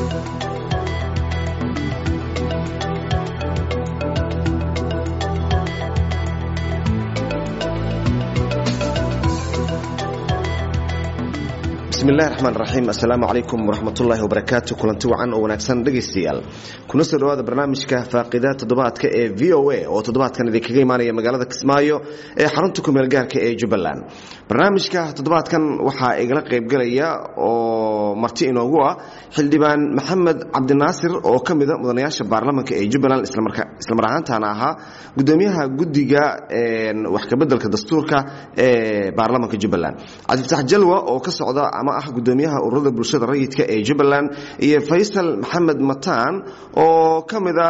bismillahi raxmaan raxiim assalaamu calaykum waraxmatullaahi wabarakaatu kulanti wacan oo wanaagsan dhegaystayaal kuna soo dhawaada barnaamijka faaqida toddobaadka ee v o a oo toddobaadkan idinkaga imaanaya magaalada kismaayo ee xarunta kumeel gaarka ee jubbaland barnaamijka toddobaadkan waxaa igala qaybgalaya oo marti inoogu ah xildhibaan maxamed cabdinaasir oo ka mida mudanayaasha baarlamanka ee jubbaland islamar ahaantaana ahaa gudoomiyaha guddiga wax kabeddelka dastuurka ee baarlamanka jubbaland cabdifatax jalwa oo ka socda ama ah gudoomiyaha ururada bulshada rayidka ee jubbaland iyo faysal maxamed mataan oo ka mida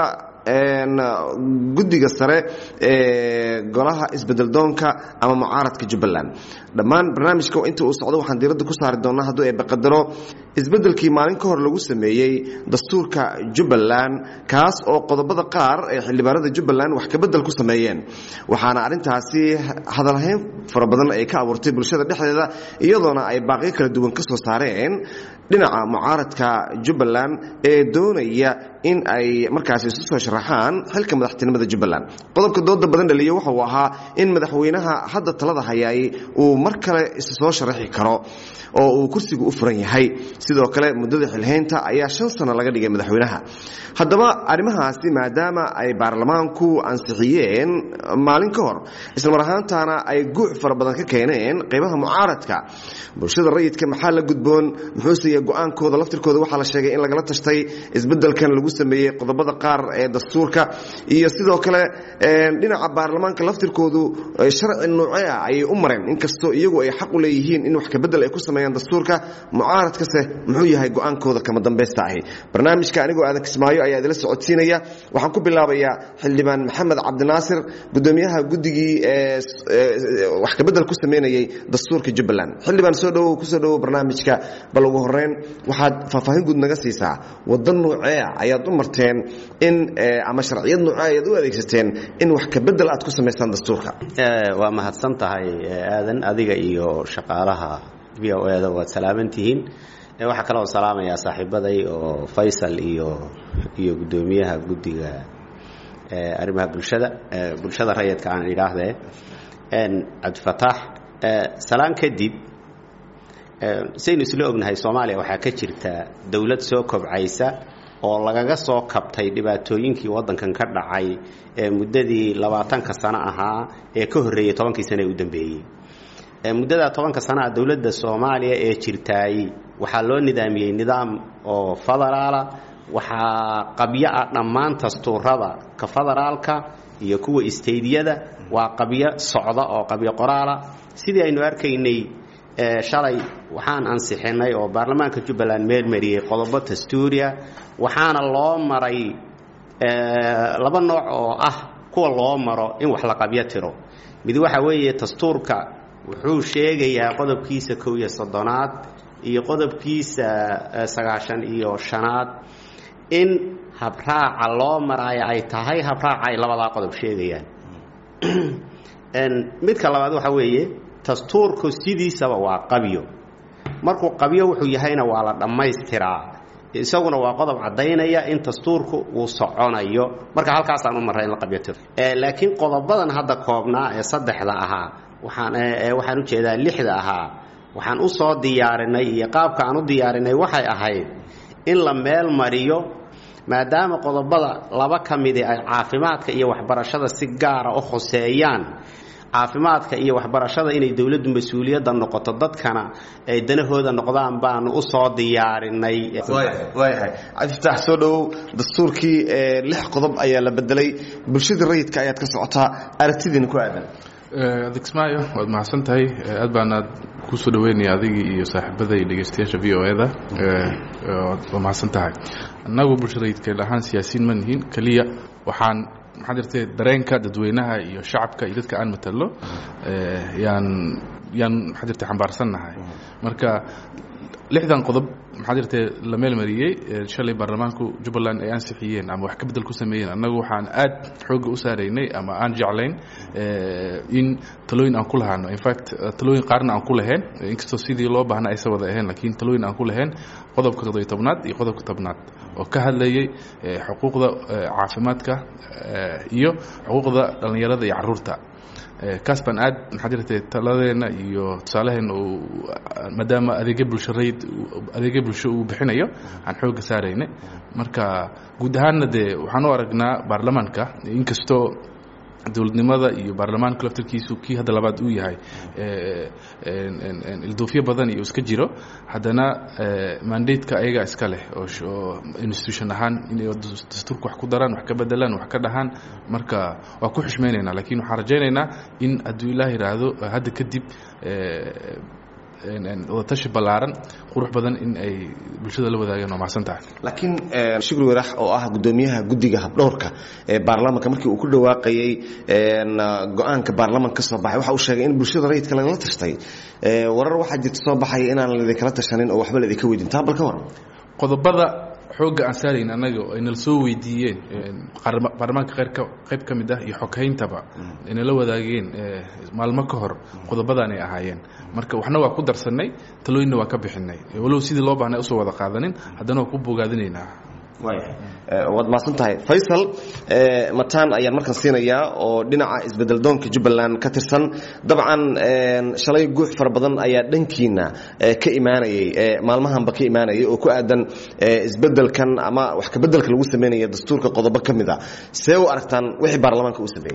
guddiga sare ee golaha isbedeldoonka ama mucaaradka jubbaland dhammaan barnaamijka inta uu socdo waxaan diiradda ku saari doonaa hadduu ay baqadaro isbeddelkii maalin ka hor lagu sameeyey dastuurka jubbaland kaas oo qodobada qaar ee xildhibaanada jubbaland wax kabedel ku sameeyeen waxaana arrintaasi hadalhayn fara badan ay ka abuurtay bulshada dhexdeeda iyadoona ay baaqyo kala duwan ka soo saareen dhinaca mucaaradka jubbaland ee doonaya in ay markaasi isu soo sharaxaan xilka madaxtinimada jubbaland qodobka dooda badan dhaliya waxa uu ahaa in madaxweynaha hadda talada hayaay uu mar kale isu soo sharaxi karo oo uu kursigu u furan yahay sidoo kale muddada xilhaynta ayaa shan sano laga dhigay madaxweynaha haddaba arrimahaasi maadaama ay baarlamaanku ansixiyeen maalin ka hor islamar ahaantaana ay guuc fara badan ka keeneen qaybaha mucaaradka bulshada rayidka maxaa la gudboon muxuuse go-aankooda laftirkooda waxaa la sheegay in lagala tashtay isbeddelkan lagu sameeyey qodobada qaar ee dastuurka iyo sidoo kale dhinaca baarlamaanka laftirkoodu sharci noocee ah ayay u mareen inkastoo iyagu ay xaq u leeyihiin in wax kabedel ay ku sameeyaan dastuurka mucaaradkase muxuu yahay go-aankooda kama dambaysta ahi barnaamijka anigoo aadan kismaayo ayaa idila socodsiinaya waxaan ku bilaabayaa xildhibaan maxamed cabdinaasir gudoomiyaha guddigii wax kabedel ku sameynayay dastuurka jubbaland xildhibaan soo dhawow kusoo dhawow barnaamijka bal ugu horeyn waxaad faahfaahin guud naga siisaa waddan noocee ayaad u marteen in ama sharciyad noocee ayaad u adeegsateen in wax kabedel aad ku samaysaan dastuurka waa mahadsan tahay aadan adiga iyo shaqaalaha v o eda waad salaamantihiin waxaa kaloo salaamayaa saaxiibaday oo faysal iyo iyo guddoomiyaha guddiga arrimaha bulshada bulshada rayidka aan idhaahdee cabdifataax salaan kadib saynu isla ognahay soomaaliya waxaa ka jirta dowlad soo kobcaysa oo lagaga soo kabtay dhibaatooyinkii waddankan ka dhacay ee muddadii labaatanka sano ahaa ee ka horreeyey tobankii sano ee u dambeeyey muddada tobanka sana a dowladda soomaaliya ee jirtaay waxaa loo nidaamiyey nidaam oo federaala waxaa qabyo ah dhammaan dastuurada ka federaalka iyo kuwa isteydyada waa qabyo socda oo qabyo qoraala sidii aynu arkaynay shalay waxaan ansixinay oo baarlamaanka jubbaland meelmariyey qodobo dastuuriya waxaana loo maray laba nooc oo ah kuwa loo maro in wax la qabyo tiro mid waxa weeye dastuurka wuxuu sheegayaa qodobkiisa kow iyo soddonaad iyo qodobkiisa sagaashan iyo shanaad in habraaca loo maraayo ay tahay habraaca ay labadaa qodob sheegayaan midka labaad waxa weeye dastuurku sidiisaba waa qabyo markuu qabyo wuxuu yahayna waa la dhammaystiraa isaguna waa qodob caddaynaya in dastuurku uu soconayo marka halkaasaan u marray in la qabyo tiro laakiin qodobadan hadda koobnaa ee saddexda ahaa waxaan waxaan u jeedaa lixda ahaa waxaan u soo diyaarinay iyo qaabka aan u diyaarinay waxay ahayd in la meel mariyo maadaama qodobada laba ka midi ay caafimaadka iyo waxbarashada si gaara u khoseeyaan caafimaadka iyo waxbarashada inay dowladdu mas-uuliyadda noqoto dadkana ay danahooda noqdaan baanu u soo diyaarinay waayahay cabdifatax soo dhowow dastuurkii lix qodob ayaa la bedelay bulshadii rayidka ayaad ka socotaa aragtidiina ku aadan adismaayo waad mahadsan tahay aad baanaad kusoo dhaweynaya adigii iyo saaxiibada iyo dhegeystayaasha v o eda waa mahadsan tahay annagu bulshadayidka ahaan siyaasiyiin ma nihiin keliya waxaan maxaa jirtay dareenka dadweynaha iyo shacabka iyo dadka aan matalo yaan yaan maxaa jirtay xambaarsannahay marka lixdan qodob maxaa jirtee la meelmariyey shalay baarlamaanku jubbaland ay ansixiyeen ama wax ka bedel ku sameeyeen annagu waxaan aad xoogga u saaraynay ama aan jeclayn in talooyin aan ku lahaano infact talooyin qaarna aan ku lahayn inkastoo sidii loo baahna aysa wada ahayn laakiin talooyin aan ku lahayn qodobka toddobiy tobnaad iyo qodobka tobnaad oo ka hadlayay xuquuqda caafimaadka iyo xuquuqda dhallinyarada iyo caruurta kaas baan aad maxaa jirtay taladeenna iyo tusaalaheena uu maadaama adeegyo bulshareyd adeegyo bulsho uu bixinayo aan xoogga saaraynay marka guud ahaanna dee waxaan u aragnaa baarlamaanka inkastoo dowladnimada iyo baarlamaanka laftarkiisu kii hadda labaad uu yahay ilduufyo badan iyo iska jiro haddana mandateka ayagaa iska leh oo institution ahaan inay dastuurka wax ku daraan wax ka bedelaan wax ka dhahaan marka waa ku xushmaynaynaa lakiin waxaan rajaynaynaa in hadduu ilaah yidhaahdo hadda kadib wadatashi ballaaran qurux badan in ay bulshada la wadaagaan waa mahadsan tahay laakiin shukri warax oo ah guddoomiyaha guddiga habdhowrka ee baarlamaanka markii uu ku dhawaaqayey go-aanka baarlamanka ka soo baxay waxa uu sheegay in bulshada rayidka lagala tashtay warar waxaa jirta soo baxaya inaan laidinkala tashanin oo waxba laidinka weydin taa bal ka waran qodobada xoogga aan saarayn annaga ay nala soo weydiiyeen baarlamaanka qeyrka qayb ka mid ah iyo xoghayntaba ay nala wadaageen maalmo ka hor qodobadaan ay ahaayeen marka waxna waa ku darsannay talooyinna waa ka bixinay walow sidii loo baahnay usoo wada qaadanin haddana waa ku bogaadinaynaa waad mahadsan tahay faysal mataan ayaan markan siinayaa oo dhinaca isbedeldoonka jubbaland ka tirsan dabcan shalay guux fara badan ayaa dhankiina ka imaanayey maalmahanba ka imaanayay oo ku aadan isbedelkan ama wax kabedelka lagu sameynaya dastuurka qodobo ka mid a see u aragtaan wixii baarlamaanka uu sameeyey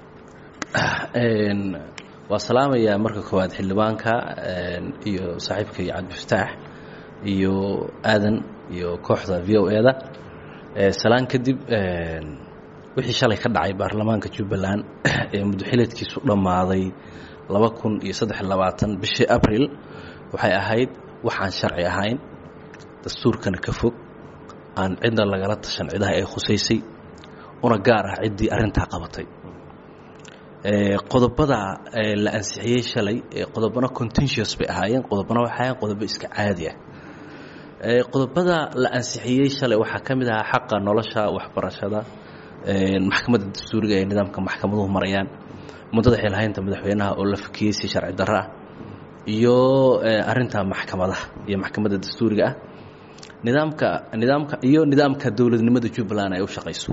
waa salaamayaa marka koowaad xildhibaanka iyo saaxiibka iyo cabdifataax iyo aadan iyo kooxda v o e da salaan kadib wixii shalay ka dhacay baarlamaanka jubbaland ee muddoxileedkiisu dhammaaday laba kun iyo saddex labaatan bishii abril waxay ahayd waxaan sharci ahayn dastuurkana ka fog aan cidna lagala tashan cidaha ay khusaysay una gaar ah ciddii arrintaa qabatay qodobada la ansixiyey shalay qodobana contentious bay ahaayeen qodobana waxay ahayen qodobo iska caadi ah qodobada la ansixiyey shalay waxaa ka mid ahaa xaqa nolosha waxbarashada maxkamadda dastuuriga ee nidaamka maxkamaduhu marayaan muddada xilhaynta madaxweynaha oo la fakiyey si sharci darro ah iyo arinta maxkamadaha iyo maxkamadda dastuuriga ah nidaamka nidaamka iyo nidaamka dowladnimada jubbaland ay u shaqayso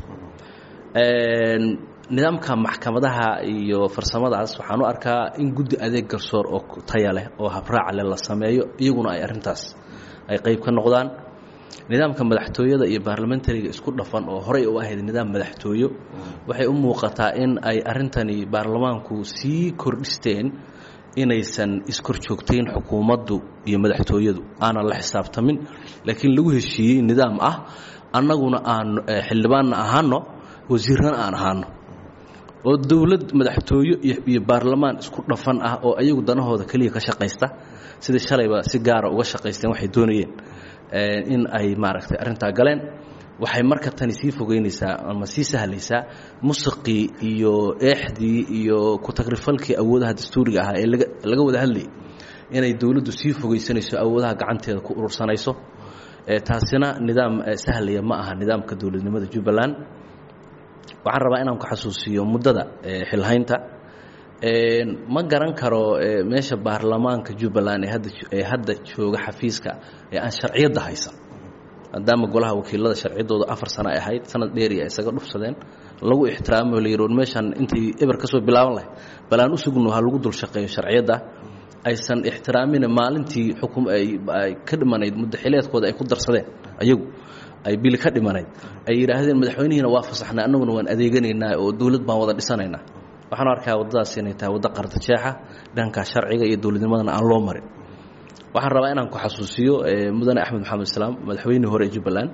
nidaamka maxkamadaha iyo farsamadaas waxaan u arkaa in guddi adeeg garsoor oo taya leh oo habraac leh la sameeyo iyaguna ay arintaas ay qayb ka noqdaan nidaamka madaxtooyada iyo baarlamentariga isku dhafan oo horey u ahayd nidaam madaxtooyo waxay u muuqataa in ay arintani baarlamaanku sii kordhisteen inaysan iskorjoogtayn xukuumaddu iyo madaxtooyadu aanan la xisaabtamin laakiin lagu heshiiyey nidaam ah annaguna aan xildhibaanna ahaano wasiirrana aan ahaano oo dowlad madaxtooyo iyo baarlamaan isku dhafan ah oo ayagu danahooda keliya ka shaqaysta sida shalayba si gaara uga shaqaysteen waxay doonayeen in ay maaragtay arrintaa galeen waxay marka tani sii fogeynaysaa ama sii sahlaysaa musiqii iyo eexdii iyo ku-tagrifalkii awoodaha dastuuriga ahaa ee laga wada hadlayay inay dowladdu sii fogeysanayso awoodaha gacanteeda ku urursanayso taasina nidaam sahlaya ma aha nidaamka dowladnimada jubbaland waxaan rabaa inaan ku xasuusiyo muddada xilhaynta ma garan karo meesha baarlamaanka jubbaland ee hadda ee hadda jooga xafiiska ee aan sharciyadda haysan maadaama golaha wakiilada sharciyaddooda afar sano ay ahayd sanad dheeri ay isaga dhufsadeen lagu ixtiraamo la yiroon meeshan intii eber ka soo bilaaban lahay bal aan u sugno ha lagu dul shaqeeyo sharciyadda aysan ixtiraamina maalintii xukum ay ka dhimanayd muddaxileedkooda ay ku darsadeen ayagu ay bili ka dhimanayd ay yidhaahdeen madaxweynihiina waa fasaxnay annaguna waan adeeganaynaa oo dowlad baan wada dhisanaynaa waxaan arkaa waddadaas inay tahay waddo qardajeexa dhanka sharciga iyo dowladnimadana aan loo marin waxaan rabaa inaan ku xasuusiyo mudane axmed maxamed islaam madaxweynihii hore ee jubbaland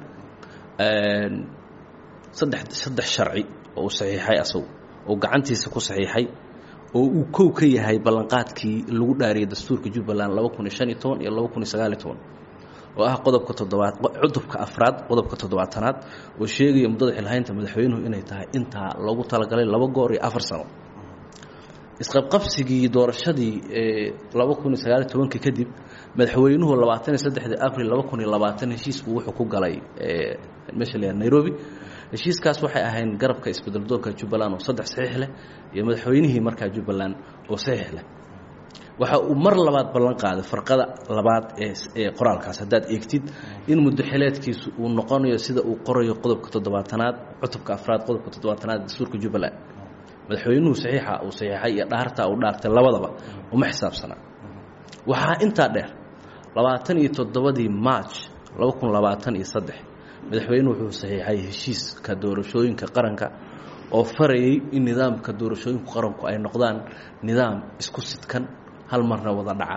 saddex saddex sharci oo uu saxiixay asagu oo gacantiisa ku saxiixay oo uu kow ka yahay ballanqaadkii lagu dhaariyay dastuurka jubbaland laba kun iyo shan iyo toban iyo laba kun iyo sagaal iyo toban oo ah qodobka toddobaad cudubka afraad qodobka toddobaatanaad oo sheegaya muddada xilhaynta madaxweynuhu inay tahay intaa loogu talagalay laba goor iyo afar sano isqabqabsigii doorashadii laba kun iyo sagaaliyo tobankii kadib madaxweynuhu labaatan iyo saddexdii abril laba kun iyo labaatan heshiisku wuxuu ku galay meesha la nairobi heshiiskaas waxay ahayn garabka isbedeldoonka jubbaland oo saddex saxiix leh iyo madaxweynihii markaa jubbaland oo saxiix leh waxa uu mar labaad ballan qaaday farqada labaad ee qoraalkaas haddaad eegtid in muddoxileedkiisu uu noqonayo sida uu qorayo qodobka toddobaatanaad cutubka afraad qodobka toddobaatanaad dastuurka jubbaland madaxweynuhu saxiixa uu saxiixay iyo dhaartaa uu dhaartay labadaba uma xisaabsanaa waxaa intaa dheer labaatan iyo toddobadii march laba kun labaatan iyo saddex madaxweynuhu wuxuu saxiixay heshiiska doorashooyinka qaranka oo farayay in nidaamka doorashooyinka qaranku ay noqdaan nidaam isku sidkan hal marna wada dhaca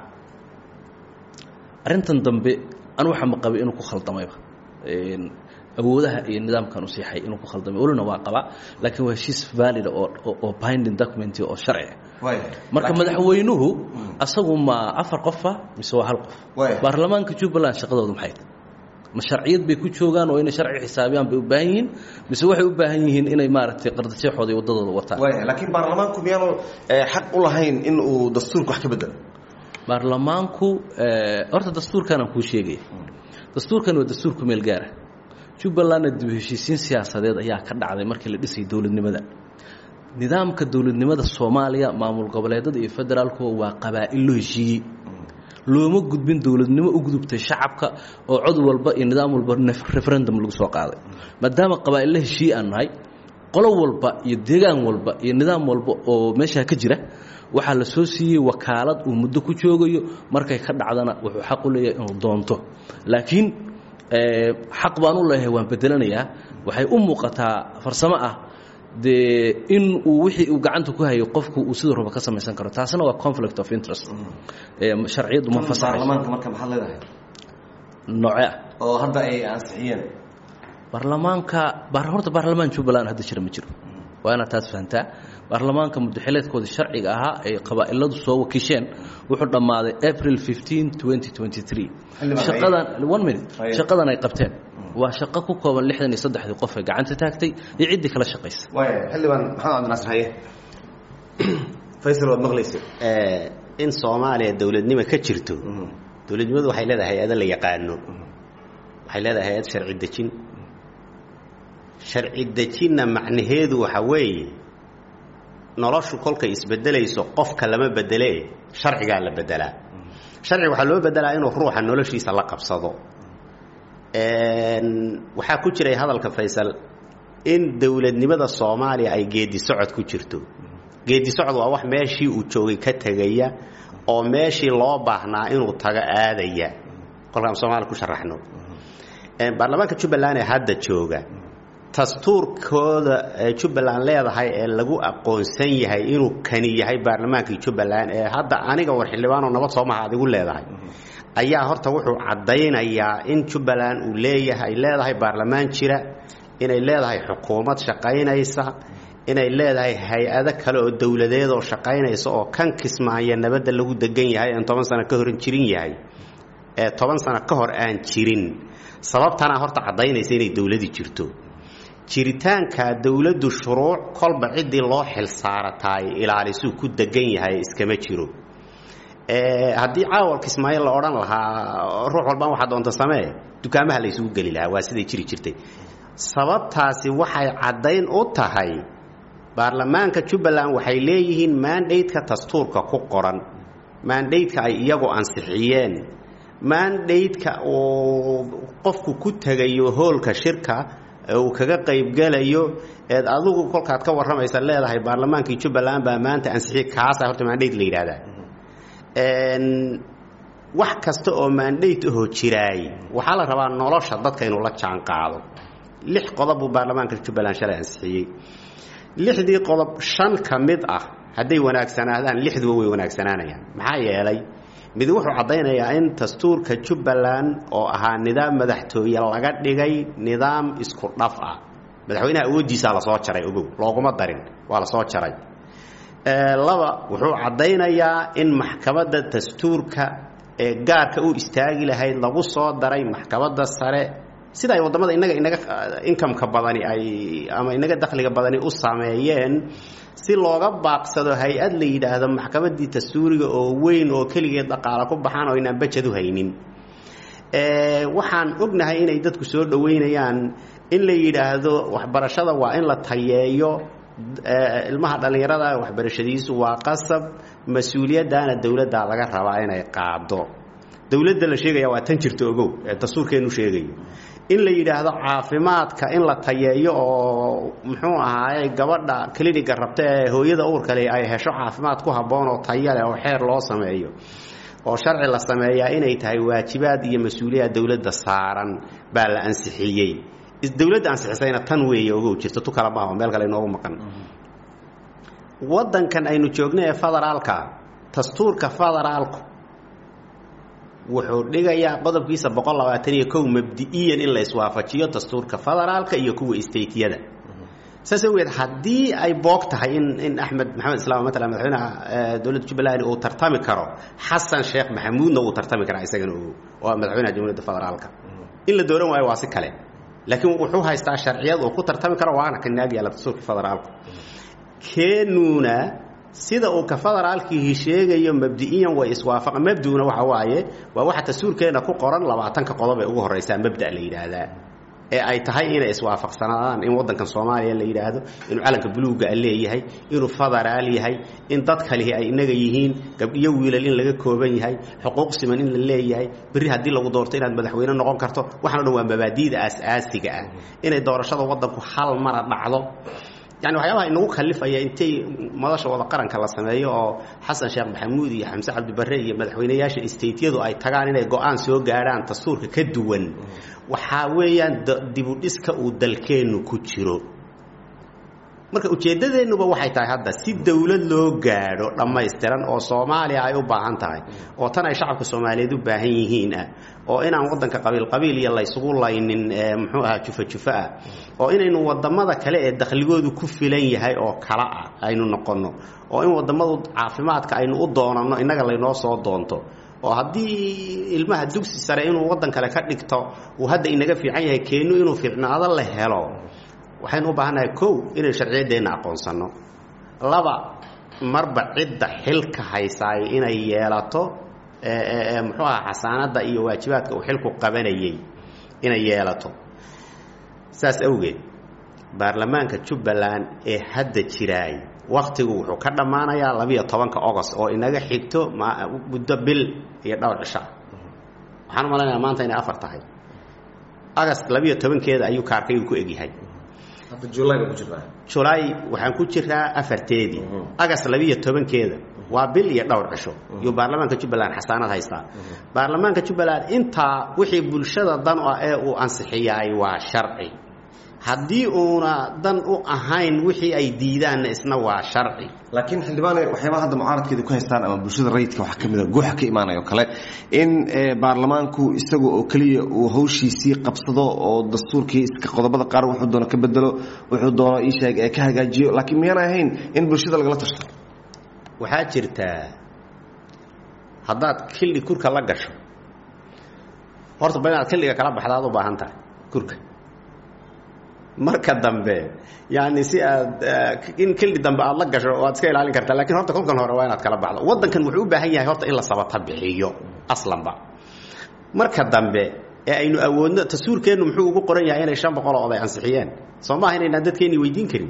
arrintan dambe anu waxa ma qabay inuu ku khaldamayba awoodaha iyo nidaamkan u siixay inuu ku khaldamay welina waa qabaa laakiin waa heshiis valida oo binding document oo sharci marka madaxweynuhu asagu ma afar qofa mise waa hal qof baarlamaanka jubbaland shaqadoodu maxay tahay ma sharciyad bay ku joogaan oo inay sharci xisaabiyaan bay u baahan yihiin mise waxay u baahan yihiin inay maaragtay qardajeexooda iyo waddadooda wataan laakiin baarlamaanku miyaanu xaq u lahayn in uu dastuurka wax ka bedelo baarlamaanku horta dastuurkanaan kuu sheegaya dastuurkan waa dastuurku meel gaara jubbalandna dib heshiisiin siyaasadeed ayaa ka dhacday markii la dhisayay dowladnimada nidaamka dowladnimada soomaaliya maamul goboleedada iyo federaalkuwa waa qabaa'il loo heshiiyey looma gudbin dowladnimo u gudubtay shacabka oo cod walba iyo nidaam walba referendum lagu soo qaaday maadaama qabaa'illa heshiiye aan nahay qolo walba iyo deegaan walba iyo nidaam walba oo meeshaa ka jira waxaa la soo siiyey wakaalad uu muddo ku joogayo markay ka dhacdana wuxuu xaq u leeyahay inuu doonto laakiin xaq baan u leeyahay waan bedelanayaa waxay u muuqataa farsamo ah dee in uu wixii uu gacanta ku hayo qofku uu siduu raba ka samaysan karo taasina waa conflict of interest sharciyaddu ma baarlamaanka marka maxaad leedahay nooce ah oo hadda ay ansixiyeen baarlamaanka horta baarlamaan jubbaland hadda jira ma jiro waa inaad taas fahantaa baarlamaanka muddaxileedkooda sharciga ahaa ay qabaa'iladu soo wakiisheen wuxuu dhammaaday april fifteen twenty twenty three shaqadan one minute shaqadan ay qabteen waa shaqo ku kooban lixdan iyo saddexdii qof ee gacanta taagtay iyo ciddii kala shaqaysa waaya xildhibaan maxamed cabdinaasir haye faysal waad maqlaysa in soomaaliya dowladnimo ka jirto dowladnimadu waxay leedahay hay-ado la yaqaano waxay leedahay hay-ad sharci dejin sharci dejinna macnaheedu waxa weeye noloshu kolkay isbedelayso qofka lama bedelee sharcigaa la bedelaa sharciga waxaa loo bedelaa inuu ruuxa noloshiisa la qabsado waxaa ku jiray hadalka faysal in dowladnimada soomaaliya ay geedi socod ku jirto geedi socod waa wax meeshii uu joogay ka tegaya oo meeshii loo baahnaa inuu tago aadaya kolkaan soomaaliya ku sharaxno baarlamaanka jubbaland ee hadda jooga dastuurkooda jubbaland leedahay ee lagu aqoonsan yahay inuu kani yahay baarlamaankii jubbaland ee hadda aniga war xildhibaanoo nabad soomaha adigu leedahay ayaa horta wuxuu caddaynayaa in jubbaland uu leeyahay leedahay baarlamaan jira inay leedahay xukuumad shaqaynaysa inay leedahay hay-ado kale oo dowladeed oo shaqaynaysa oo kan kismaaya nabadda lagu degan yahay aan toban sano ka horan jirin yahay ee toban sano ka hor aan jirin sababtana horta caddaynaysa inay dowladii jirto jiritaanka dowladdu shuruuc kolba ciddii loo xil saarataay ilaalisuu ku degan yahay iskama jiro haddii caawalka ismaaciil la odhan lahaa ruux walbaan waxaa doonta samee dukaamaha la isugu geli lahaa waa siday jiri jirtay sababtaasi waxay caddayn u tahay baarlamaanka jubbaland waxay leeyihiin maandhaydka dastuurka ku qoran maandhaydka ay iyagu ansixiyeen maandhaydka uu qofku ku tegayo hoolka shirka uu kaga qaybgelayo eed adigu kolkaad ka warramaysa leedahay baarlamaankii jubbaland baa maanta ansixiyey kaasa horta maandhayd la yidhahdaa wax kasta oo maandhayd ahoo jiraay waxaa la rabaa nolosha dadka inuu la jaan qaado lix qodob buu baarlamaanka jubbaland shalay ansixiyey lixdii qodob shan ka mid ah hadday wanaagsanaadaan lixduba way wanaagsanaanayaan maxaa yeelay mid wuxuu caddaynayaa in dastuurka jubbaland oo ahaa nidaam madaxtooye laga dhigay nidaam isku dhaf ah madaxweynaha awooddiisaa lasoo jaray ogow looguma darin waa lasoo jaray laba wuxuu caddaynayaa in maxkamadda dastuurka ee gaarka u istaagi lahayd lagu soo daray maxkamadda sare sida ay waddamada inaga inaga inkameka badani ay ama inaga dakhliga badani u sameeyeen si looga baaqsado hay-ad la yidhaahdo maxkamaddii dastuuriga oo weyn oo keligeed dhaqaalo ku baxaan oo inaan bajad u haynin waxaan ognahay inay dadku soo dhoweynayaan in la yidhaahdo waxbarashada waa in la tayeeyo ilmaha dhallinyarada waxbarashadiisu waa qasab mas-uuliyaddaana dowladda laga rabaa inay qaado dowladda la sheegaya waa tan jirta ogow ee dastuurkeenu sheegayo in la yidhaahdo caafimaadka in la tayeeyo oo muxuu ahaaye gabadha cliniga rabta ee hooyada uurkale ay hesho caafimaad ku habboon oo taya leh oo xeer loo sameeyo oo sharci la sameeyaa inay tahay waajibaad iyo mas-uuliyad dowladda saaran baa la ansixiyey dowladda ansixisayna tan weeye ogow jirta tu kala maaho meel kale inoogu maqan waddankan aynu joogno ee federaalka dastuurka federaalku wuxuu dhigayaa qodobkiisa boqol labaatan iyo kow mabdi-iyan in la iswaafajiyo dastuurka federaalka iyo kuwa stateyada saas awgeed haddii ay boog tahay in in axmed maxamed islaam matala madaxweynaha dowladda jubbaland uu tartami karo xasan sheekh maxamuudna uu tartami karaa isagana ogow oo madaxweynaha jamhuuriyadda federaalka in la dooran waayo waa si kale laakiin wuxuu haystaa sharciyad uu ku tartami karo waana ka naag yaalla dastuurka federaalku keenuuna sida uu ka federaalkiihi sheegayo mabdi-iyan way iswaafaqa mabduna waxa waaye waa waxa dastuurkeenna ku qoran labaatanka qodob ee ugu horreysaa mabda la yidhaahdaa ee ay tahay inay iswaafaqsanaadaan in waddankan soomaaliya la yidhaahdo inuu calanka buluugga a leeyahay inuu federaal yahay in dad kalihi ay inaga yihiin gabdhiyo wiilal in laga kooban yahay xuquuq siman in la leeyahay berri haddii lagu doorto inaad madaxweyne noqon karto waxaan o dhan waa mabaadi'da aas-aasiga ah inay doorashada waddanku hal mara dhacdo yani waxyaabaha inagu kalifaya intay madasha wada qaranka la sameeyo oo xasan sheekh maxamuud iyo xamse cabdibare iyo madaxweyneyaasha stateyadu ay tagaan inay go-aan soo gaadhaan dastuurka ka duwan waxaa weeyaan dibudhiska uu dalkeennu ku jiro marka ujeeddadeennuba waxay tahay hadda si dowlad loo gaadho dhammaystiran oo soomaaliya ay u baahan tahay oo tan ay shacabka soomaaliyeed u baahan yihiin ah oo inaan waddanka qabiil qabiil iyo laysugu laynin muxuu ahaa jufa jufa ah oo inaynu wadamada kale ee dakhligoodu ku filan yahay oo kala ah aynu noqonno oo in wadamadu caafimaadka aynu u doonanno innaga laynoo soo doonto oo haddii ilmaha dugsi sare inuu waddan kale ka dhigto uu hadda inaga fiican yahay keennu inuu fiicnaado la helo waxaynu u baahannahay kow inay sharciyaddeenna aqoonsanno laba marba cidda xilka haysaay inay yeelato muxuu aha xasaanadda iyo waajibaadka uu xilku qabanayay inay yeelato saas awgeed baarlamaanka jubbaland ee hadda jiraay wakhtigu wuxuu ka dhammaanayaa labiyo tobanka ogost oo inaga xigto muddo bil iyo dhowr cisha waxaan u malaynayaa maanta inay afar tahay agast labiyo tobankeeda ayuu kaarkaygu ku egyahay julaay waxaan ku jiraa afarteedii agast labiyo tobankeeda waa bil iyo dhowr cisho iyuu baarlamaanka jubbaland xasaanad haystaa baarlamaanka jubbaland intaa wixii bulshada dan ah ee uu ansixiyaay waa sharci haddii uuna dan u ahayn wixii ay diidaanna isna waa sharci laakiin xildhibaane waxyaabaha hadda mucaaradkeeda ku haystaan ama bulshada rayidka waxaa ka mid a guuxa ka imaanayo kale in baarlamaanku isaga oo keliya uu hawshiisii qabsado oo dastuurkii iska qodobada qaar wuxuu doono ka bedelo wuxuu doono iisheeg ee ka hagaajiyo laakiin miyaana ahayn in bulshada lagala tashto waxaa jirtaa haddaad kildhi kurka la gasho horta ba inaad kildhiga kala baxda aad u baahan tahay kurka marka dambe yani si aad in kildhi dambe aad la gasho waad iska ilaalin kartaa lakin horta kolkan hore waa inaad kala baxdo waddankan wuxuu u baahan yahay horta in la sabata bixiyo aslanba marka dambe ee aynu awoodno dastuurkeennu muxuu ugu qoran yahay inay shan boqol oo oday ansixiyeen soo maaha inaynaan dadkeenni weydiin karin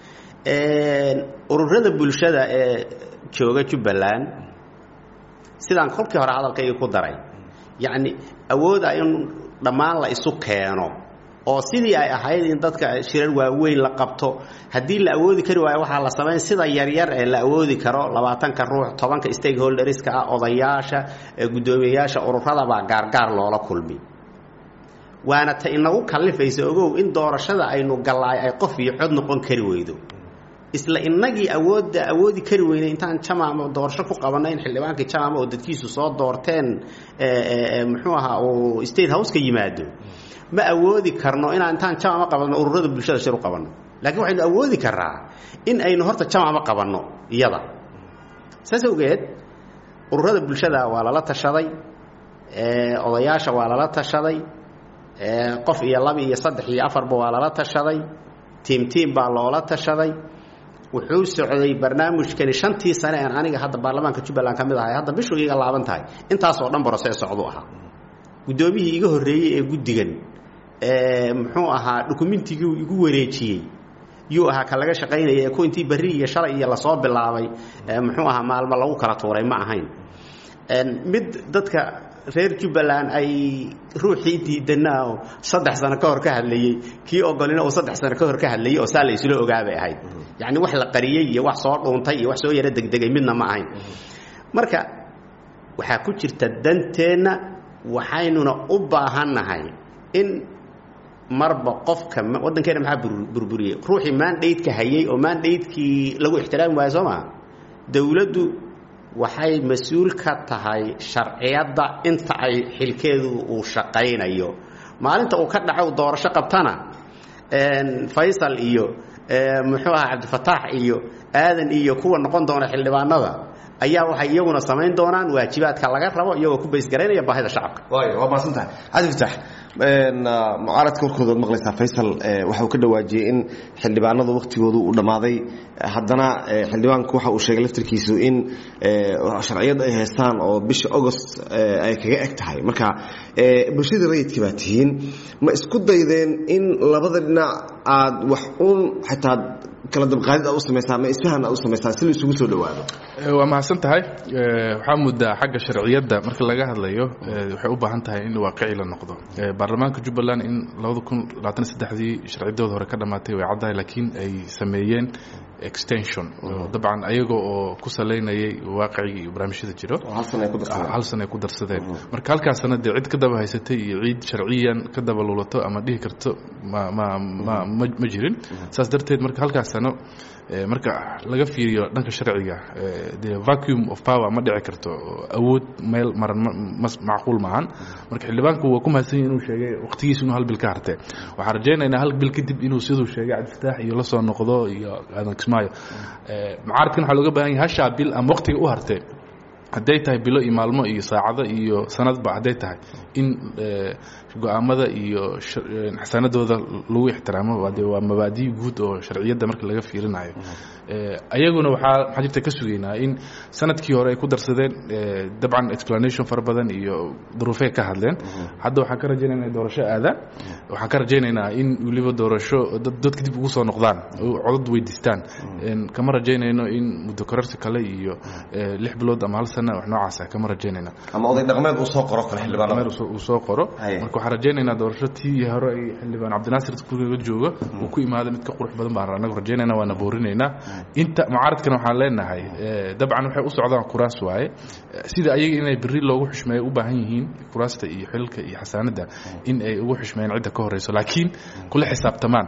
ururada bulshada ee jooga jubbaland sidaan kolkii hore hadalkayga ku daray yacni awooda in dhammaan la isu keeno oo sidii ay ahayd in dadka shirar waaweyn la qabto haddii la awoodi kari waayo waxaa la samayn sida yaryar ee la awoodi karo labaatanka ruux tobanka stakeholderska ah odayaasha guddoomiyeyaasha ururadabaa gaargaar loola kulmi waana ta inagu kallifaysa ogow in doorashada aynu gallaay ay qof iyo cod noqon kari weydo isla inagii awoodda awoodi kari weynay intaan jamaama doorasho ku qabanay in xildhibaankii jamaama oo dadkiisu soo doorteen muxuu ahaa uu state house ka yimaado ma awoodi karno inaan intaan jamaama qabanno ururada bulshada shir u qabanno laakiin waxaynu awoodi karaa in aynu horta jamaama qabanno iyada saas awgeed ururada bulshada waa lala tashaday odayaasha waa lala tashaday qof iyo laba iyo saddex iyo afarba waa lala tashaday tiim tiim baa loola tashaday wuxuu socday barnaamijkani shantii sane aan aniga hadda baarlamaanka jubbaland ka mid ahay hadda bishuu iga laaban tahay intaasoo dhan broses socdu ahaa guddoomiyihii iga horreeyey ee guddigan muxuu ahaa dukumentigii igu wareejiyey yuu ahaa ka laga shaqaynaya ee ku intii berri iyo shalay iyo lasoo bilaabay muxuu ahaa maalmo lagu kala tuuray ma ahayn mid dadka reer jubbaland ay ruuxii diidanaa oo saddex sano ka hor ka hadlayey kii ogolina uu saddex sano ka hor ka hadlayey oo saa la isla ogaabay ahayd yacni wax la qariyey iyo wax soo dhuuntay iyo wax soo yaro degdegay midna ma ahayn marka waxaa ku jirta danteenna waxaynuna u baahannahay in marba qofka waddankeena maxaa burburiyey ruuxii maandhaydka hayey oo maandhaydkii lagu ixtiraami waayo soo maa dowladdu waxay mas-uul ka tahay sharciyadda inta ay xilkeedu uu shaqaynayo maalinta uu ka dhaco doorasho qabtana faysal iyo muxuu ahaa cabdifataax iyo aadan iyo kuwa noqon doona xildhibaanada ayaa waxay iyaguna samayn doonaan waajibaadka laga rabo iyagoo ku baysgaraynaya baahida shacabka waay waa maasantahay cabdi fataax mucaaradka warkooda ad maqlaysaa faysal waxa uu ka dhawaajiyey in xildhibaanadu wakhtigoodu uu dhammaaday haddana xildhibaanku waxa uu sheegay laftirkiisu in sharciyad ay haystaan oo bisha agost ay kaga eg tahay marka bulshada rayidka baa tihiin ma isku daydeen in labada dhinac aad wax uun xitaa kala dabqaadid aad u samaysaan ma isfahan aad u samaysaan si la isugu soo dhowaado waa mahadsan tahay waxaa muddaa xagga sharciyadda marka laga hadlayo waxay u baahan tahay in waaqici la noqdo baarlamaanka jubbaland in labada kun labaatan saddexdii sharcidooda hore ka dhammaatay way caddahay laakiin ay sameeyeen extension dabcan ayaga oo ku salaynayay waaqicigii iyo barnaamijyada jiro hal sana ay ku darsadeen marka halkaasna dee cid ka daba haysatay iyo ciid sharciyan ka daba luulato ama dhihi karto ma ma ma ma jirin saas darteed marka halkaas sano marka laga fiiriyo dhanka sharciga dee vacuum of power ma dhici karto awood meel maran macquul maahan marka xildhibaanku waa ku mahadsan yahi inuu sheegay waqtigiisa inuu hal bil ka hartee waxaan rajaynaynaa hal bil kadib inuu siduu sheegay cabdifataax iyo la soo noqdo iyo aadan kismaayo mucaaradkan waxaa looga baahan yahay hashaa bil ama waqtiga u hartee hadday tahay bilo iyo maalmo iyo saacado iyo sanadba hadday tahay in go-aamada iyo xasanadooda lagu ixtiraamo de waa mabaadi guud oo sharciyadda marka laga fiirinayo ayaguna waxaa maxaa jirta ka sugaynaa in sanadkii hore ay ku darsadeen dabcan explanation fara badan iyo duruufey ka hadleen hadda waxaan ka rajaynaynaa doorasho aadaan waxaan ka rajaynaynaa in weliba doorasho dadka dib ugu soo noqdaan codad weydiistaan kama rajaynayno in muddo kororsi kale iyo lix bilood ama hal sana wax noocaasa kama rajaynayna ama oday dhaqmeed uu soo qoro kale xildhibaanada uu soo qoro marka waxaan rajaynaynaa doorasho tii hore ay xildhibaan cabdinaasir guriga jooga uu ku imaaday mid ka qurux badan baan anagu rajaynaynaa waana boorinaynaa inta mucaaradkana waxaan leenahay dabcan waxay u socdaan kuraas waaye sida ayaga inay berri loogu xushmeeyo u baahan yihiin kuraasta iyo xilka iyo xasaanadda in ay ugu xushmeeyaan cidda ka horeyso laakiin kula xisaabtamaan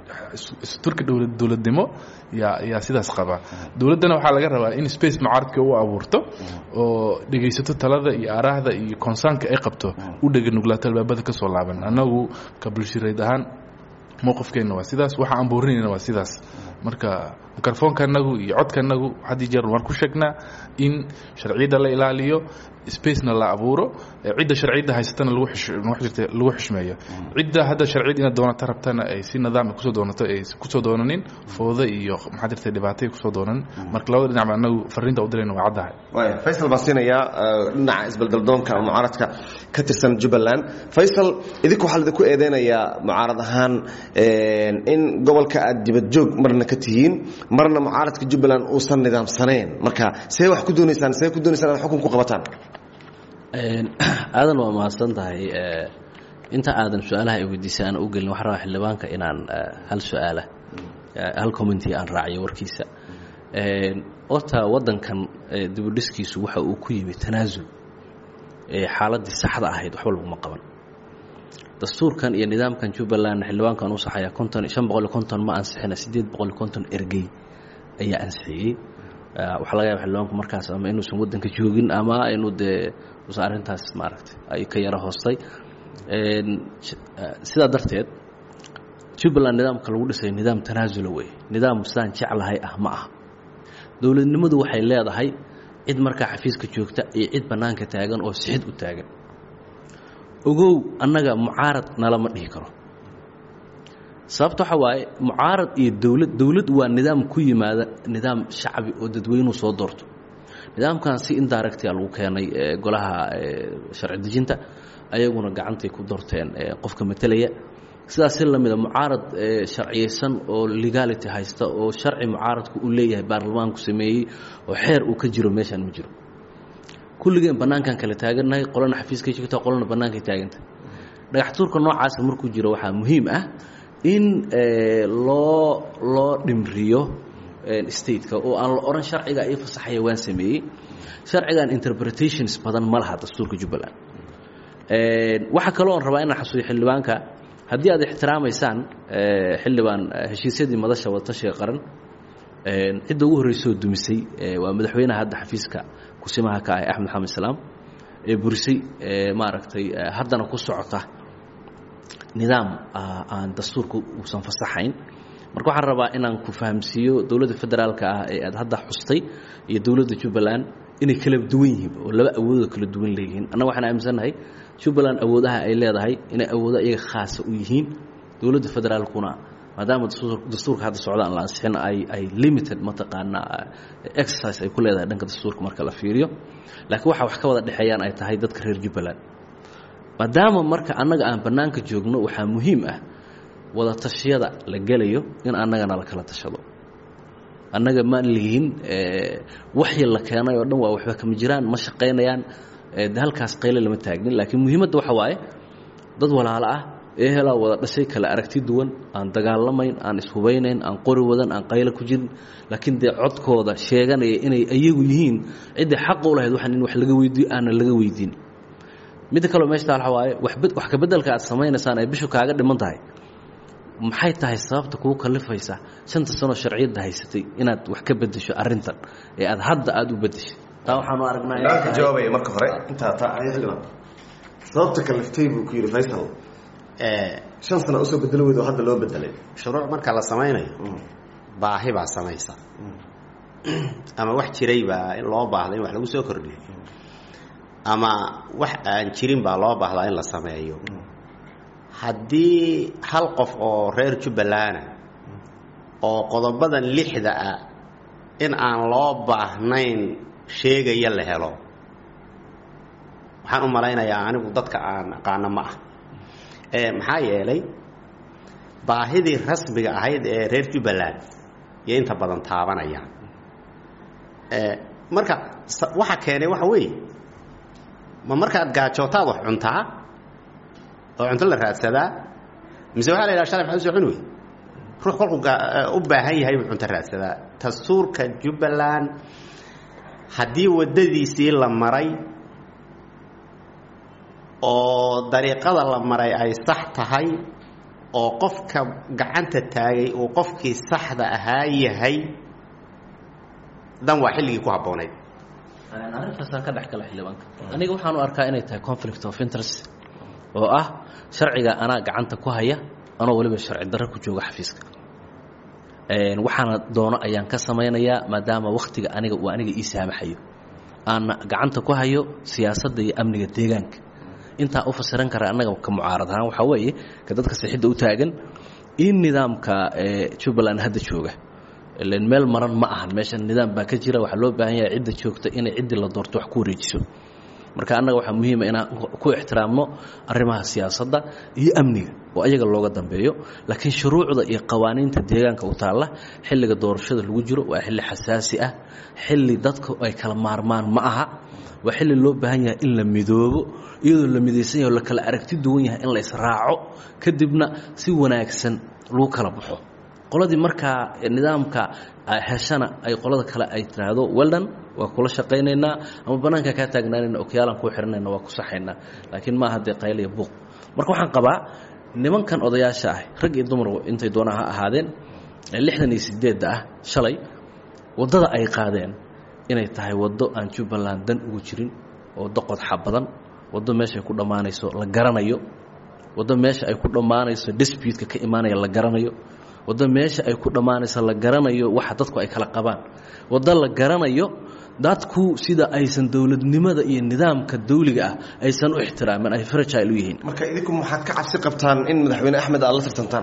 turka dowladnimo yaa yaa sidaas qaba dowladdana waxaa laga rabaa in space mucaaradka u abuurto oo dhegaysato talada iyo aaraahda iyo konsaanka ay qabto u dhega nuglaato albaabada ka soo laaban annagu ka bulshireed ahaan mowqifkeenna waa sidaas waxa aan boorinayna waa sidaas marka mikrofoonka anagu iyo codka anagu had iyo jeer waan ku sheegnaa in sharciyadda la ilaaliyo spacena la abuuro cidda sharciyadda haysatana lagu lagu xushmeeyo cidda hadda sharciyad inaad doonata rabtana ay si nidaam kusoo doonato ay kusoo doonanin fooda iyo maxaa jirta dhibaatay kusoo doonanin marka labada dhinacba anagu fariinta u dirayna waa caddahay waaya faysal baan siinayaa dhinaca isbeldeldoonka ama mucaaradka ka tirsan jubbaland faysal idinku waxaa laidinku eedeynayaa mucaarad ahaan in gobolka aad dibad joog marna ka tihiin marna mucaaradka jubbaland uusan nidaamsanayn marka see wax ku doonaysaan see ku doonaysaan inaad xukun ku qabataan aadan waa mahadsan tahay inta aadan su-aalaha ay weydiisay aan u gelin waxaan rabaa xildhibaanka inaan hal su-aala hal commenty aan raaciyo warkiisa horta waddankan dibudhiskiisu waxa uu ku yimi tanaasul xaaladdii saxda ahayd waxba laguma qaban dastuurkan iyo nidaamkan jubbaland xildhibaankan u saxaya konton shan boqol iyo konton ma ansixina siddeed boqol iyo konton ergey ayaa ansixiyey waxaa laga yaba xildhibaanku markaas ama inuusan waddanka joogin ama inuu dee usan arrintaas maaragtay ay ka yaro hoostay sidaa darteed jubbaland nidaamka lagu dhisay nidaam tanaasula wey nidaam sidaan jeclahay ah ma aha dowladnimadu waxay leedahay cid markaa xafiiska joogta iyo cid bannaanka taagan oo sixid u taagan ogow annaga mucaarad nalama dhihi karo sababta waxa waaye mucaarad iyo dowlad dowlad waa nidaam ku yimaada nidaam shacbi oo dadweynuhu soo doorto nidaamkan si indirectia lagu keenay golaha sharci dejinta ayaguna gacantay ku doorteen qofka matelaya sidaas si lamida mucaarad sharciyeysan oo legality haysta oo sharci mucaaradku uu leeyahay baarlamaanku sameeyey oo xeer uu ka jiro meeshaan ma jiro kulligeen bannaankan kala taagannahay qolana xafiiskay joogta qolana bannaankay taaganta dhagax tuurka noocaasa markuu jiro waxaa muhiim ah in loo loo dhimriyo stateka oo aan la odhan sharciga ii fasaxaya waan sameeyey sharcigan interpretations badan ma laha dastuurka jubbaland waxaa kaloo on rabaa inaan xasuuyo xildhibaanka haddii aad ixtiraamaysaan xildhibaan heshiisyadii madasha wadatashiga qaran cidda ugu horreysoo dumisay waa madaxweynaha hadda xafiiska kusimaha ka ah axmed maxamed islaam ee burisay maaragtay haddana ku socota nidaam aan dastuurka uusan fasaxayn marka waxaan rabaa inaan ku fahamsiiyo dowladda federaalka ah ee aad hadda xustay iyo dowladda jubbaland inay kala duwan yihiin oo laba awoodoo kala duwan leeyihiin annaga waxaan aaminsannahay jubbaland awoodaha ay leedahay inay awoodo iyaga khaasa u yihiin dowladda federaalkuna maadaama dastuurka hadda socdaan la ansixin ay ay limited mataqaanaa exercise ay ku leedahay dhanka dastuurka marka la fiiriyo laakiin waxa wax ka wada dhexeeyaan ay tahay dadka reer jubbaland maadaama marka annaga aan bannaanka joogno waxaa muhiim ah wada tashiyada la gelayo in annagana la kala tashado annaga maan lihiin waxyi la keenay oo dhan waa waxba kama jiraan ma shaqaynayaan de halkaas qayle lama taagnin laakiin muhiimadda waxa waaye dad walaalo ah ehelaa wada dhashay kala aragti duwan aan dagaalamayn aan ishubeynayn aan qori wadan aan qaylo ku jirin laakiin dee codkooda sheeganaya inay iyagu yihiin ciddii xaqa u lahayd waxaan in wax laga weydiiyo aanan laga weydiin midda kaleo meeshta waxa waaye wax kabeddelka aad samaynaysaan ay bishu kaaga dhiman tahay maxay tahay sababta kugu kalifaysa shanta sanoo sharciyadda haysatay inaad wax ka bedesho arrintan ee aad hadda aada u bedeshay taa waxaanu aragnaa ka jawaabaya marka hore intaa taa sababta kaliftay buu ku yidhi faysal shan sana usoo bedelo weyd oo hadda loo bedelay shuruuc marka la samaynayo baahi baa samaysa ama wax jiray baa in loo baahda in wax lagu soo kordhiyo ama wax aan jirin baa loo baahdaa in la sameeyo haddii hal qof oo reer jubbalana oo qodobadan lixda ah in aan loo baahnayn sheegaya la helo waxaan u malaynayaa anigu dadka aan aqaano ma ah maxaa yeelay baahidii rasmiga ahayd ee reer jubbaland iyo inta badan taabanayaan marka waxa keenay waxa weeye ma markaad gaajootaad wax cuntaa oo cunto la raadsadaa mise waxaa la yidhaha shalay maxaad usoo cuni wey ruux kolkuu u baahan yahay buu cunto raadsadaa dastuurka jubbaland haddii waddadiisii la maray oo dariiqada la maray ay sax tahay oo qofka gacanta taagay uu qofkii saxda ahaa yahay dan waa xilligii ku habboonayd arrintaasaan ka dhex gala xildhibaanka aniga waxaan u arkaa inay tahay conflict of interest oo ah sharciga anaa gacanta ku haya anoo weliba sharci darro ku jooga xafiiska waxaana doono ayaan ka samaynayaa maadaama wakhtiga aniga uu aniga ii saamaxayo aana gacanta ku hayo siyaasadda iyo amniga deegaanka intaa u fasiran kara annaga ka mucaarad ahaan waxaa weeye ka dadka sixidda u taagan in nidaamka jubbaland hadda jooga ilan meel maran ma ahan meeshan nidaam baa ka jira waxaa loo baahan yahay cidda joogta inay ciddii la doorto wax ku wareejiso marka annaga waxaa muhiima inaan ku ixtiraamno arrimaha siyaasadda iyo amniga oo ayaga looga dambeeyo laakiin shuruucda iyo qawaaniinta deegaanka u taalla xilliga doorashada lagu jiro waa xilli xasaasi ah xilli dadku ay kala maarmaan ma aha waa xilli loo baahan yahay in la midoobo iyadoo la midaysan yahay oo la kala aragti duwan yahay in la israaco kadibna si wanaagsan lagu kala baxo qoladii markaa nidaamka heshana ay qolada kale ay tiraahdo weldan waa kula shaqaynaynaa ama bannaanka kaa taagnaanayna okiyaalaan kuu xihanayna waa ku saxaynaa laakiin maaha dee qayl iyo buuq marka waxaan qabaa nimankan odayaasha ah rag iyo dumar intay doonaa ha ahaadeen lixdan iyo sideedda ah shalay waddada ay qaadeen inay tahay waddo aan jubbaland dan ugu jirin waddo qodxa badan waddo meeshaay ku dhammaanayso la garanayo waddo meesha ay ku dhammaanayso disputka ka imaanaya la garanayo waddo meesha ay ku dhammaanayso la garanayo waxa dadku ay kala qabaan waddo la garanayo dadku sida aysan dowladnimada iyo nidaamka dawliga ah aysan u ixtiraamin ay fragile u yihiin marka idinku maxaad ka cabsi qabtaan in madaxweyne axmed aad la tartantaan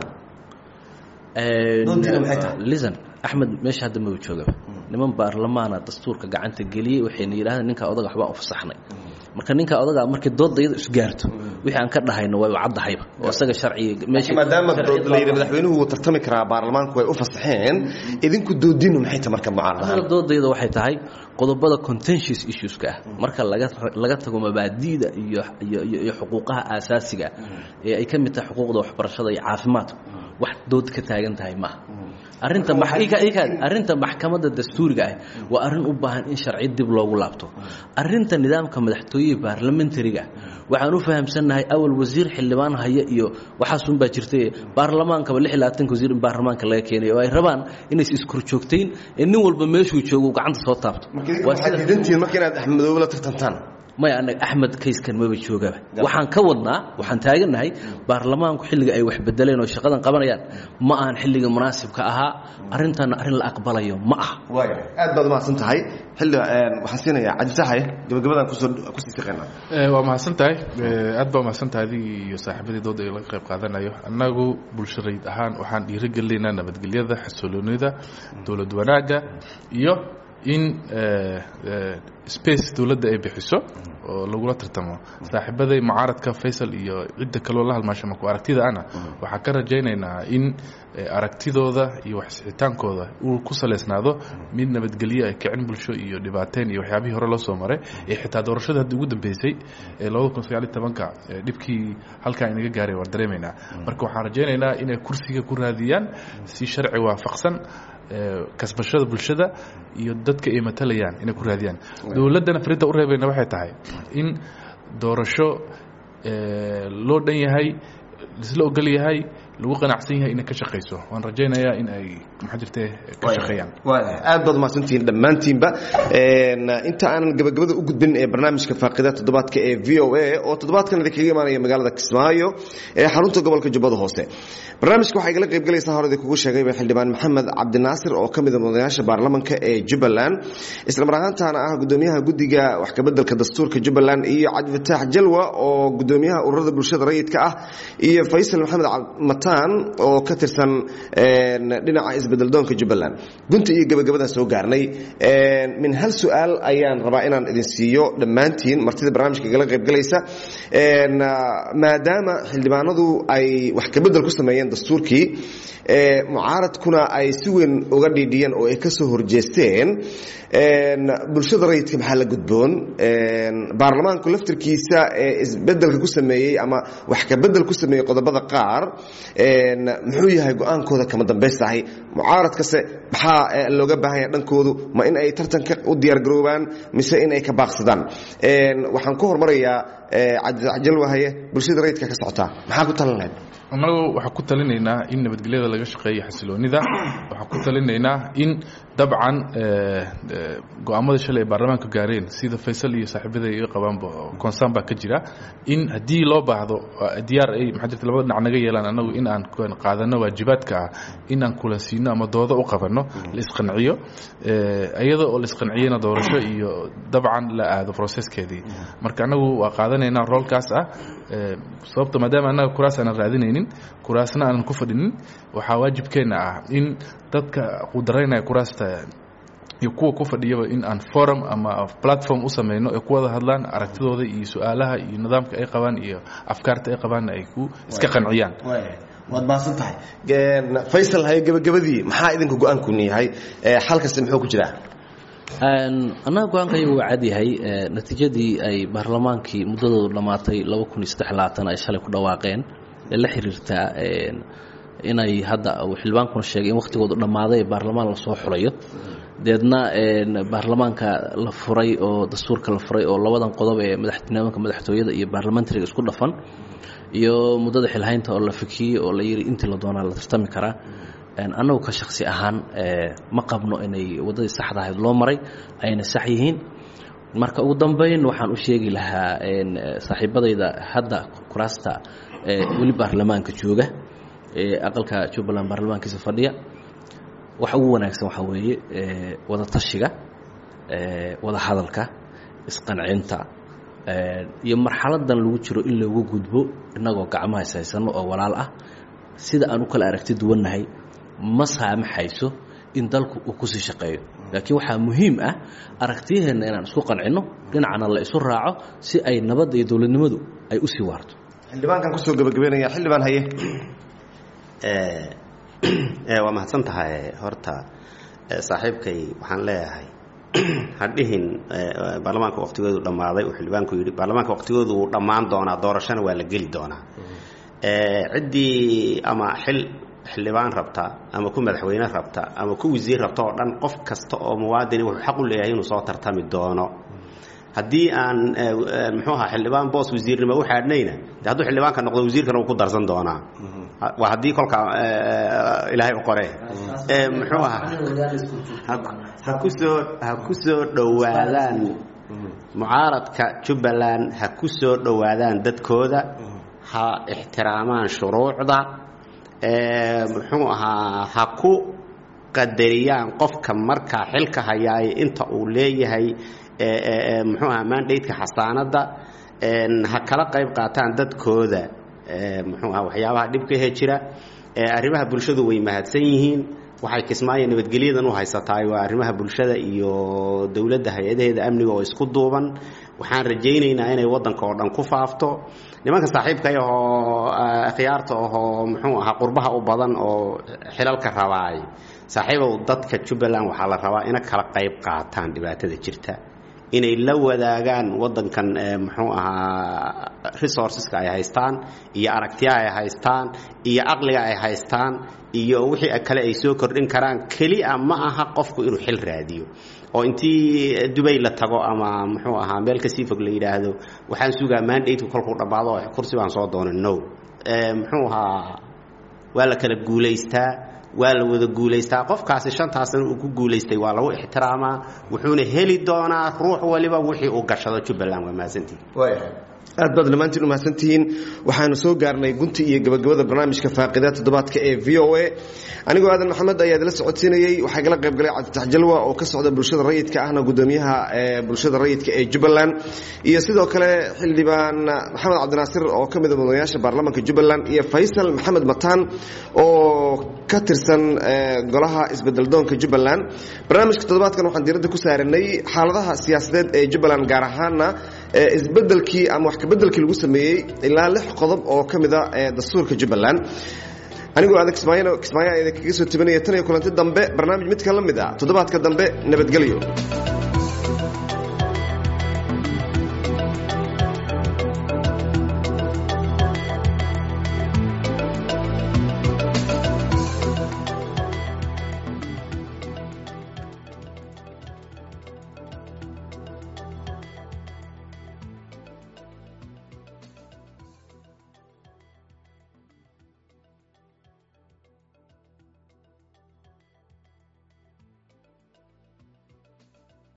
Doontiina maxay tahay? lisan axmed meesha hadda maba joogaba niman baarlamaana dastuurka gacanta geliyey waxayna yidhahdeen ninkaa odaga waxbaan u fasaxnay marka ninkaa odaga markii doodda iyada isgaarto wixii aan ka dhahayno way caddahayba oo isaga sharciga meesha maadaama sharciga la yidhi madaxweynuhu wuu tartami karaa baarlamaanku way u fasaxeen idinku doodinu maxay tahay marka mucaarad ahaan anaga doodayda waxay tahay qodobada contentious issueska ah marka laga laga tago mabaadi'da iyo iyo iyo iyo xuquuqaha aasaasiga ah ee ay ka mid tahay xuquuqda waxbarashada iyo caafimaadku wax dood ka taagan tahay maaha arrinta max- ika- ika- arrinta maxkamadda dastuuriga ah waa arrin u baahan in sharci dib loogu laabto arrinta nidaamka madaxtooyaha baarlamentariga ah waxaan u fahamsannahay awal wasiir xildhibaan haya iyo waxaasun baa jirtay baarlamaankaba lix iyo labaatanka wasiir in baarlamaanka laga keenay oo ay rabaan inays iskorjoogtayn ee nin walba meeshuu joogo uu gacanta soo taabto marka idinku waa waxaad sida diidantihiin marka inaad axmedoobe la tartantaan maya anaga axmed kayskan maba joogaba waxaan ka wadnaa waxaan taagannahay baarlamaanku xilliga ay wax bedeleen oo shaqadan qabanayaan ma ahan xilliga munaasibka ahaa arrintanna arrin la aqbalayo ma aha waaya aad baad umahadsan tahay xilli waxaan siinayaa cabdisaxaye gabagabadaan kusoo kusii siqaynaa Eh, waa mahadsan tahay Eh, aad baa mahadsan tahay adigii iyo saaxiibadii dooda ee laga qayb qaadanayo annagu bulsharayd ahaan waxaan dhiirigelinaynaa nabadgelyada xasiloonida dowlad wanaagga iyo in eh, eh, space dowladda ay bixiso oo lagula tartamo saaxiibaday mucaaradka faysal iyo cidda kaloo la halmaasha maku aragtida ana waxaan ka rajaynaynaa in eh, aragtidooda iyo waxsixitaankooda uu ku saleysnaado mid nabadgelyo ay kicin bulsho iyo dhibaateyn iyo waxyaabihii hore loo soo maray ee xitaa doorashada hadda ugu dambeysay ee labada kun sagaal iyo tobanka ee dhibkii halkaa inaga gaaray waan dareemaynaa marka waxaan rajaynaynaa inay kursiga ku raadiyaan si sharci waafaqsan ee, kasbashada bulshada iyo dadka ay matalayaan inay ku raadiyaan dowladdana frinta u reebayna waxay tahay in doorasho ee, loo dhan yahay isla ogol yahay lagu qanacsan yahay inay ka shaqayso waan rajaynayaa in ay maxaa jirte ka shaqeeyaan waaya aad baad umahadsantihiin dhammaantiinba Een, inta aanan gabagabada u gudbin ee barnaamijka faaqida toddobaadka ee v o a oo toddobaadkan idinkaga imaanaya magaalada kismaayo ee xarunta gobolka jubbada hoose barnaamijka waxaa igala qaybgalaysaa horedii kugu sheegayba xildhibaan maxamed cabdinaasir oo ka mid a mudanayaasha baarlamanka ee jubbaland isla mar ahaantaana ah gudoomiyaha guddiga wax kabedelka dastuurka jubbaland iyo cabdifataax jalwa oo gudoomiyaha ururada bulshada rayidka ah iyo faysal maxamed mataan oo ka tirsan een, dhinaca isbedeldoonka jubbaland gunta iyo gabagabadaan soo gaarnay Een, min hal su-aal ayaan rabaa inaan idin siiyo dhammaantiin martida barnaamijka igala qaybgalaysa Een, ah, maadaama xildhibaanadu ay wax kabedel ku sameeyeen dastuurkii ee, mucaaradkuna ay si weyn uga dhiidhiyeen oo ay ka soo horjeesteen Een, bulshada rayidka maxaa la gudboon Een, baarlamaanku laftirkiisa ee isbedelka ku sameeyey ama wax kabedel ku sameeyey qodobada qaar Een, muxuu yahay go-aankooda kama dambaystahay mucaaradkase maxaa eh, looga baahan yahay dhankoodu ma in ay tartanka u diyaargaroobaan mise in ay ka baaqsadaan Een, waxaan ku hormarayaa eh, cabdi jalwahaye bulshada rayidka ka socotaa maxaa ku talan lahayd annagu waxaan ku talinaynaa in nabadgelyada laga shaqeeyo xasiloonida waxaan ku talinaynaa in dabcan eh, eh, go-aamada shalay ay baarlamaanka gaareen sida faysal iyo saaxiibada iga qabaanba concern baa ka jira in haddii loo baahdo eh, diyaar ay maxaa jirta labada dhinac naga yeelaan annagu in aan ku- qaadano waajibaadka ah in aan kulansiino ama doodo u qabanno la isqanciyo eh, iyada oo la isqanciyana doorasho iyo dabcan la aado processkeedii marka annagu waa qaadanaynaa roolkaas ah eh, sababta maadaama annaga kuraas aanan raadinaynin kuraasna aanan ku fadhinin waxaa waajibkeenna ah in dadka qudaraynaya kuraasta iyo kuwa ku fadhiyaba in aan forum ama platform u sameyno ay ku wada hadlaan aragtidooda iyo su-aalaha iyo nidaamka ay qabaan iyo afkaarta ay qabaanna ay ku iska qanciyaan waad mahadsan tahay faysal haye gabagabadii maxaa idinka go-aankuni yahay Eh, xalkasi muxuu ku jiraa Een, annaga go-aanka iyagu waa cadyahay ee, natiijadii ay baarlamaankii muddadoodu dhammaatay ay shalay ku dhawaaqeen ee la xiriirtaa een, inay hadda uu xildhibaankuna sheegay in wakhtigoodu dhammaaday ee baarlamaan lasoo xulayo deedna een, baarlamaanka la furay oo dastuurka la furay oo labadan qodob ee madaxtinimada madaxtooyada iyo baarlamentariga isku dhafan iyo muddada xilhaynta oo la fikiyey oo la yidhi intii la doonaa la tartami karaa Een, annagu ka shaksi ahaan ee, ma qabno inay waddadii saxda ahayd loo maray ayna sax yihiin marka ugu dambeyn waxaan u sheegi lahaa een, eh, saaxiibadayda hadda kuraasta ee, weli baarlamaanka jooga ee aqalka jubbaland baarlamaankiisa fadhiya waxa ugu wanaagsan waxaa weeye ee, wada tashiga wada hadalka isqancinta iyo marxaladan lagu jiro in loogu gudbo innagoo gacmaha ishaysano oo walaal ah sida aan u kala aragti duwannahay ma saamaxayso in dalku uu kusii shaqeeyo laakiin waxaa muhiim ah aragtiyaheenna inaan isku qancinno dhinacna la isu raaco si ay nabadda iyo dowladnimadu ay u sii waarto xildhibaankan kusoo gabagabeynaya xildhibaan haye waa mahadsan tahay horta saaxiibkay waxaan leeyahay hadhihin baarlamaanka waqtigoodu dhammaaday uu xildhibaanku yidhi baarlamaanka waqtigoodu wuu dhammaan doonaa doorashana waa la geli doonaa ciddii ama xil xildhibaan rabta ama ku madaxweyne rabta ama ku wasiir rabta oo dhan qof kasta oo muwaadini wuxuu xaq u leeyahay inuu soo tartami doono haddii aan muxuu ahaa xildhibaan boos wasiirnimo u xaadhnayna de hadduu xildhibaanka noqdo wasiirkana wuu ku darsan doonaa waa haddii kolka ilaahay u qore muxuu ahaa ha kusoo ha ku soo dhowaadaan mucaaradka jubbaland ha ku soo dhowaadaan dadkooda ha ixtiraamaan shuruucda muxuu ahaa ha ku qadariyaan qofka markaa xilka hayaay inta uu leeyahay muxuu ahaa mandateka xasaanadda ha kala qayb qaataan dadkooda muxuu ahaa waxyaabaha dhibkahe jira arrimaha bulshadu way mahadsan yihiin waxay kismaayo nabadgelyadan u haysataay waa arrimaha bulshada iyo dowladda hay-adaheeda amniga oo isku duuban waxaan rajaynaynaa inay waddanka oo dhan ku faafto nimanka saaxiibkay ahoo khiyaarta ahoo muxuu ahaa qurbaha u badan oo xilalka rabaay saaxiibow dadka jubbaland waxaa la rabaa ina kala qayb qaataan dhibaatada jirta inay la wadaagaan waddankan muxuu ahaa resourceska ay haystaan iyo aragtiyaha ay haystaan iyo caqliga ay haystaan iyo wixii kale ay soo kordhin karaan kelia ma aha qofku inuu xil raadiyo oo intii dubay la tago ama muxuu ahaa meel kasii fog la yidhaahdo waxaan sugaa mandateka kolkuu dhammaado kursi baan soo doonay no muxuu ahaa waa la kala guulaystaa waa la wada guulaystaa qofkaasi shantaasna uu ku guulaystay waa lagu ixtiraamaa wuxuuna heli doonaa ruux waliba wixii uu gashado jubbaland waa mahadsantihi aad baad dhammaantiin u mahadsantihiin waxaanu soo gaarnay gunti iyo gabagabada barnaamijka faaqida toddobaadka ee v o a anigoo aadan maxamed ayaa idila socodsiinayey waxaa igala qayb galay cabditax jalwa oo ka socda bulshada rayidka ahna gudoomiyaha bulshada rayidka ee jubbaland iyo sidoo kale xildhibaan maxamed cabdinaasir oo ka mida mudanayaasha baarlamaanka jubbaland iyo faysal maxamed mataan oo ka tirsan golaha isbedeldoonka jubbaland barnaamijka toddobaadkan waxaan diiradda ku saaranay xaaladaha siyaasadeed ee jubbaland gaar ahaana isbedelkii ama wax kabedelkii lagu sameeyey ilaa lix qodob oo ka mida dastuurka jubbaland anigoo adag kismaayo kismaayo idinkaga soo tabanaya tan iyo kulanti dambe barnaamij midka la mid ah toddobaadka dambe nabadgelyo